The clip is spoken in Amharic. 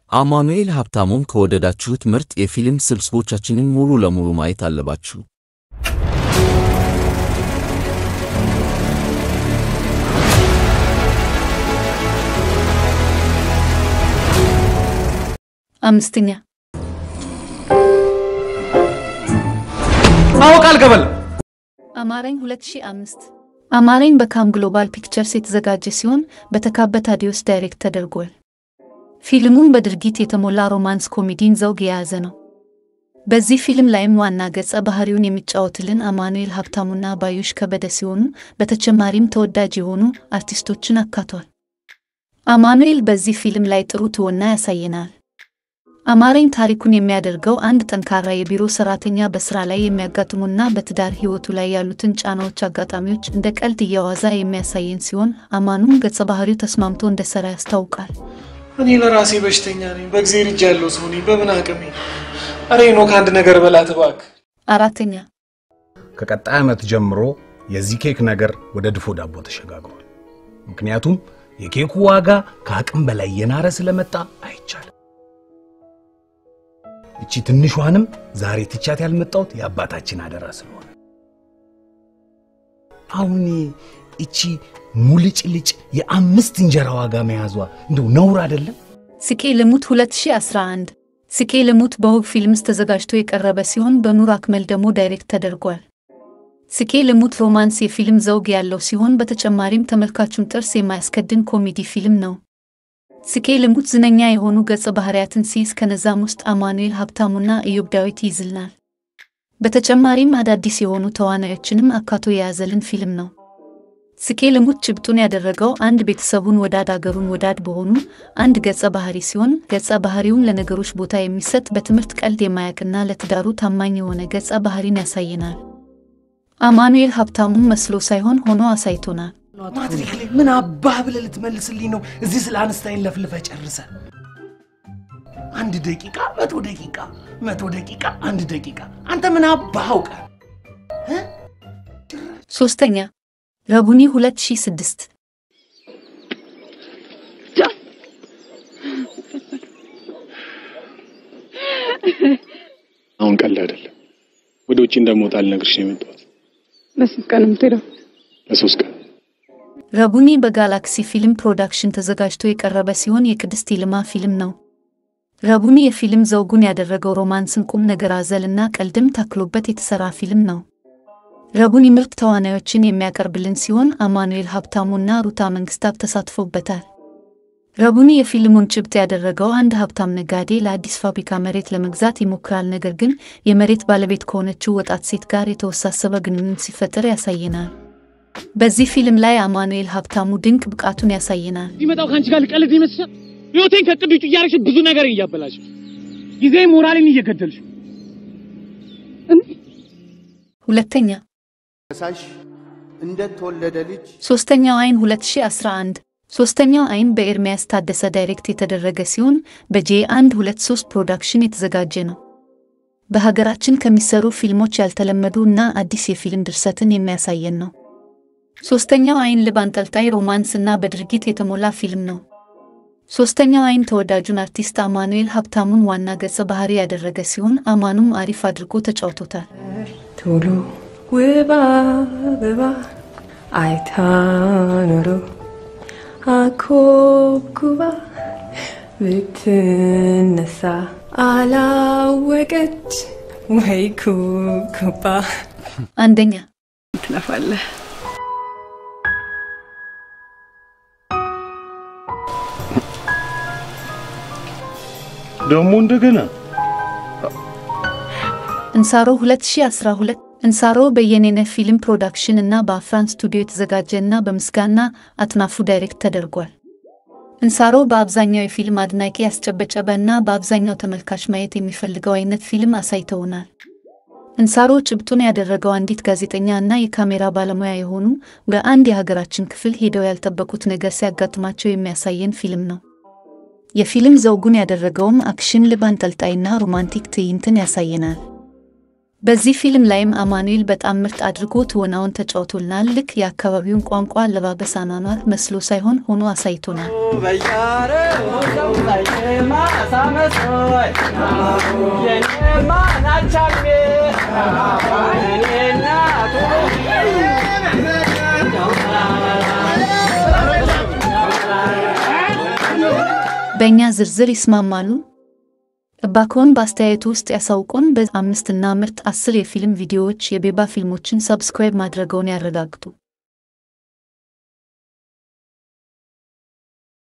አማኑኤል ሀብታሙን ከወደዳችሁት ምርጥ የፊልም ስብስቦቻችንን ሙሉ ለሙሉ ማየት አለባችሁ። አምስተኛ አወቅ አልገበል አማረኝ 2005 አማረኝ በካም ግሎባል ፒክቸርስ የተዘጋጀ ሲሆን በተካበት አዲዮስ ዳይሬክት ተደርጓል። ፊልሙም በድርጊት የተሞላ ሮማንስ ኮሜዲን ዘውግ የያዘ ነው። በዚህ ፊልም ላይም ዋና ገጸ ባህሪውን የሚጫወትልን አማኑኤል ሀብታሙና ባዩሽ ከበደ ሲሆኑ በተጨማሪም ተወዳጅ የሆኑ አርቲስቶችን አካቷል። አማኑኤል በዚህ ፊልም ላይ ጥሩ ትወና ያሳየናል። አማረኝ ታሪኩን የሚያደርገው አንድ ጠንካራ የቢሮ ሰራተኛ በስራ ላይ የሚያጋጥሙና በትዳር ህይወቱ ላይ ያሉትን ጫናዎች፣ አጋጣሚዎች እንደ ቀልድ እያዋዛ የሚያሳየን ሲሆን አማኑም ገጸ ባህሪው ተስማምቶ እንደሰራ ያስታውቃል። እኔ ለራሴ በሽተኛ ነኝ። በእግዜር እጅ ያለው ሰው ነኝ። በምን አቅሜ? አሬ ኖ ከአንድ ነገር በላት እባክህ። አራተኛ ከቀጣይ ዓመት ጀምሮ የዚህ ኬክ ነገር ወደ ድፎ ዳቦ ተሸጋግሯል። ምክንያቱም የኬኩ ዋጋ ከአቅም በላይ የናረ ስለመጣ አይቻልም። እቺ ትንሿንም ዛሬ ትቻት ያልመጣሁት የአባታችን አደራ ስለሆነ አሁን እቺ ሙልጭልጭ የአምስት እንጀራ ዋጋ መያዟ እንደው ነውር አይደለም? ስቄ ልሙት 2011 ስቄ ልሙት በውብ ፊልምስ ተዘጋጅቶ የቀረበ ሲሆን በኑር አክመል ደግሞ ዳይሬክት ተደርጓል። ስቄ ልሙት ሮማንስ የፊልም ዘውግ ያለው ሲሆን በተጨማሪም ተመልካቹን ጥርስ የማያስከድን ኮሜዲ ፊልም ነው። ስቄ ልሙት ዝነኛ የሆኑ ገጸ ባህሪያትን ሲይዝ ከነዛም ውስጥ አማኑኤል ሀብታሙና ኢዮብ ዳዊት ይይዝልናል። በተጨማሪም አዳዲስ የሆኑ ተዋናዮችንም አካቶ የያዘልን ፊልም ነው። ስቄ ልሙት ጭብጡን ያደረገው አንድ ቤተሰቡን ወዳድ አገሩን ወዳድ በሆኑ አንድ ገጸ ባህሪ ሲሆን ገጸ ባህሪውን ለነገሮች ቦታ የሚሰጥ በትምህርት ቀልድ የማያውቅና ለትዳሩ ታማኝ የሆነ ገጸ ባህሪን ያሳየናል። አማኑኤል ሀብታሙን መስሎ ሳይሆን ሆኖ አሳይቶናል። ማትሪክ ላይ ምን አባህ ብለህ ልትመልስልኝ ነው? እዚህ ስለ አንስታይን ለፍልፈ ጨርሰ አንድ ደቂቃ መቶ ደቂቃ መቶ ደቂቃ አንድ ደቂቃ አንተ ምን አባህ አውቀ ሶስተኛ ረቡኒ 2006 አሁን ቀልድ አይደለም። ወደ ውጭ እንደምወጣ ልነግርሽ ነው የመጣሁት። ለስንት ቀን ነው የምትሄደው? ለሶስት ቀን ረቡኒ በጋላክሲ ፊልም ፕሮዳክሽን ተዘጋጅቶ የቀረበ ሲሆን የቅድስት ይልማ ፊልም ነው። ረቡኒ የፊልም ዘውጉን ያደረገው ሮማንስን፣ ቁም ነገር አዘል እና ቀልድም ታክሎበት የተሰራ ፊልም ነው። ረቡኒ ምርጥ ተዋናዮችን የሚያቀርብልን ሲሆን አማኑኤል ሀብታሙና ሩታ መንግስታብ ተሳትፎበታል። ረቡኒ የፊልሙን ጭብጥ ያደረገው አንድ ሀብታም ነጋዴ ለአዲስ ፋብሪካ መሬት ለመግዛት ይሞክራል። ነገር ግን የመሬት ባለቤት ከሆነችው ወጣት ሴት ጋር የተወሳሰበ ግንኙነት ሲፈጠር ያሳየናል። በዚህ ፊልም ላይ አማኑኤል ሀብታሙ ድንቅ ብቃቱን ያሳየናል። ይመጣው ከአንቺ ጋር ልቀልድ ይመስላል። ህይወቴን ከቅድ ውጭ እያደረግሽ ብዙ ነገር እያበላሽ ጊዜ ሞራሌን እየገደልሽ ሁለተኛ ሳሽ እንደተወለደ ልጅ ሶስተኛው አይን 2011 ሶስተኛው አይን በኤርሚያስ ታደሰ ዳይሬክት የተደረገ ሲሆን በጄ 123 ፕሮዳክሽን የተዘጋጀ ነው። በሀገራችን ከሚሰሩ ፊልሞች ያልተለመዱ እና አዲስ የፊልም ድርሰትን የሚያሳየን ነው። ሶስተኛው አይን ልብ አንጠልጣይ ሮማንስ እና በድርጊት የተሞላ ፊልም ነው። ሶስተኛው አይን ተወዳጁን አርቲስት አማኑኤል ሀብታሙን ዋና ገጸ ባህሪ ያደረገ ሲሆን አማኑም አሪፍ አድርጎ ተጫውቶታል። ቶሎ ውብ አበባ አይታ ኖሮ አኮብኩባ ብትነሳ አላወቀች ወይ ኩብኩባ። አንደኛ ትለፋለህ ደግሞ እንደገና እንሳሮ 2012 እንሳሮ በየኔነህ ፊልም ፕሮዳክሽን እና በአፍራን ስቱዲዮ የተዘጋጀ እና በምስጋና አጥናፉ ዳይሬክት ተደርጓል። እንሳሮ በአብዛኛው የፊልም አድናቂ ያስጨበጨበ እና በአብዛኛው ተመልካች ማየት የሚፈልገው አይነት ፊልም አሳይተውናል። እንሳሮ ጭብጡን ያደረገው አንዲት ጋዜጠኛ እና የካሜራ ባለሙያ የሆኑ በአንድ የሀገራችን ክፍል ሄደው ያልጠበቁት ነገር ሲያጋጥማቸው የሚያሳየን ፊልም ነው። የፊልም ዘውጉን ያደረገውም አክሽን፣ ልብ አንጠልጣይና ሮማንቲክ ትዕይንትን ያሳየናል። በዚህ ፊልም ላይም አማኑኤል በጣም ምርጥ አድርጎ ትወናውን ተጫውቶልናል። ልክ የአካባቢውን ቋንቋ፣ አለባበስ፣ አኗኗር መስሎ ሳይሆን ሆኖ አሳይቶናል። በእኛ ዝርዝር ይስማማሉ? እባክዎን በአስተያየቱ ውስጥ ያሳውቁን። በአምስት እና ምርጥ አስር የፊልም ቪዲዮዎች የቤባ ፊልሞችን ሰብስክራይብ ማድረገውን ያረጋግጡ።